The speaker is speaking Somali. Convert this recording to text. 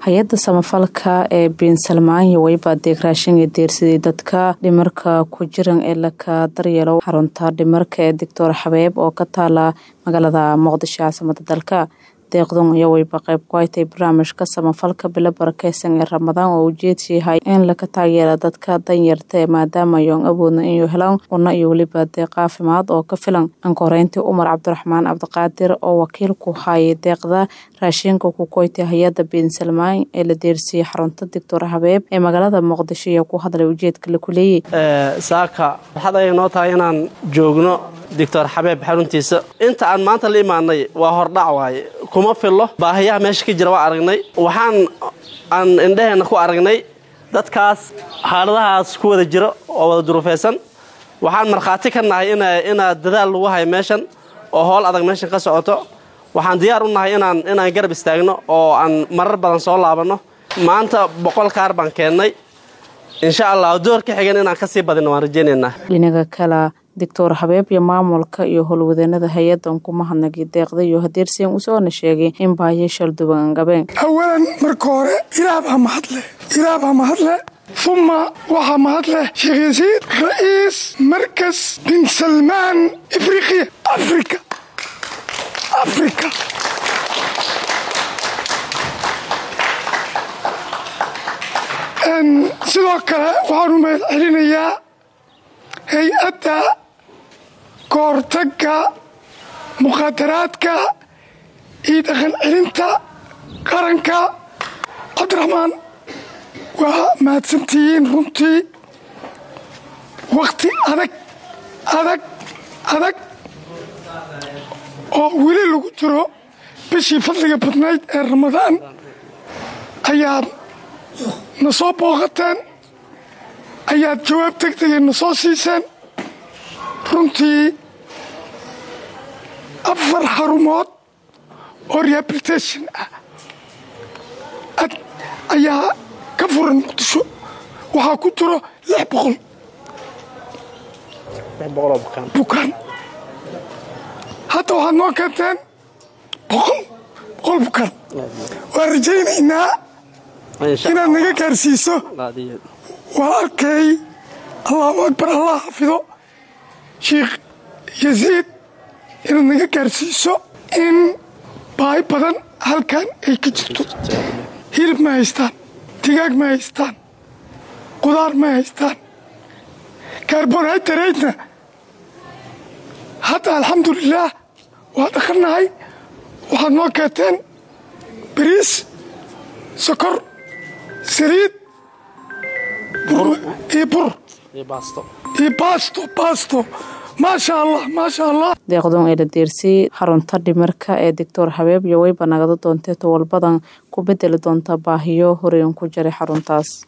hay-adda samafalka ee biinsalmaanya weyba deeq raashin ee deersaday dadka dhimarka ku jiran ee laka daryeelo xarunta dhimarka ee doctor xabeeb oo ka taala magaalada muqdisho caasimada dalka deeqdun iyo weyba qayb ku haytay barnaamijka samafalka bilo barakeysan ee ramadaan oo ujeedsi yahay in laka taageera dadka danyarta ee maadaama ayoon awoodna inuu helaan cunno iyo weliba deeq caafimaad oo ka filan ankoreyntii umar cabdiraxmaan cabdiqaadir oo wakiil ku hayay deeqda raashinka ku koytay hay-adda biinsalmaan ee la deersiyey xarunta doctor habeeb ee magaalada muqdisho iyo ku hadlay ujeedka la kuleeyey saaka waxaad ayay noo tahay inaan joogno doctor xabeeb xaruntiisa inta aan maanta la imaanay waa hordhac waaye kuma fillo baahiyaha meesha ka jira waa aragnay waxaan aan indhaheenna ku aragnay dadkaas xaaladahaas ku wada jiro oo wada duruufaysan waxaan markhaati ka nahay inaad dadaal lagu hayo meeshan oo howl adag meeshan ka socoto waxaan diyaar u nahay inaan inaan garab istaagno oo aan marar badan soo laabanno maanta boqol kaar baan keennay insha allah door ka xigan inaan kasii badino waan rajaynaynaa dhinaga kala doctor habeeb iyo maamulka iyo howlwadeenada hay-adan kuma hadnagay deeqda iyo hadeersiin usoona sheegay in baahiyo shalduban angabeen awalan marka hore ilaah baa mahadleh ilaah baa mahadleh uma waxaa mahadleh sheekh yasiid ra'iis markas bin salmaan afriqiya afrika afrika sidoo kale waxaan u mahad celinayaa hay-adda kahortagga muqaadaraadka iyo dhaqan celinta qaranka cabdiraxmaan waa mahadsantihiin runtii wakhti adag adag adag oo weli lagu jiro bishii fadliga badnayd ee ramadaan ayaad na soo booqateen ayaad jawaab degdega na soo siiseen runtii afar xarumood oo rehabilitation ah ayaa ka furan muqdisho waxaa ku jiro lix boqol bukaan hadda waxaad noo keenteen boqol boqol bukaan waan rajaynaynaa inaad naga gaarsiiso walaalkay allahu akbar allah xafido sheikh yasiid inaad naga gaarsiiso in baahi badan halkan ay ka jirto hilib ma haystaan digaag ma haystaan qudaar ma haystaan kaarboonhaydareydna hadda alxamdulilaah waa dhaqannahay waxaad noo keenteen bariis sokor saliid iyo bur iyo baasto baasto maasha allah maasha allah deeqdun ee la deersiyey xarunta dhimarka ee doctor habeeb iyo weyba nagada doontee towalbadan ku bedeli doonta baahiyo horeyn ku jiray xaruntaas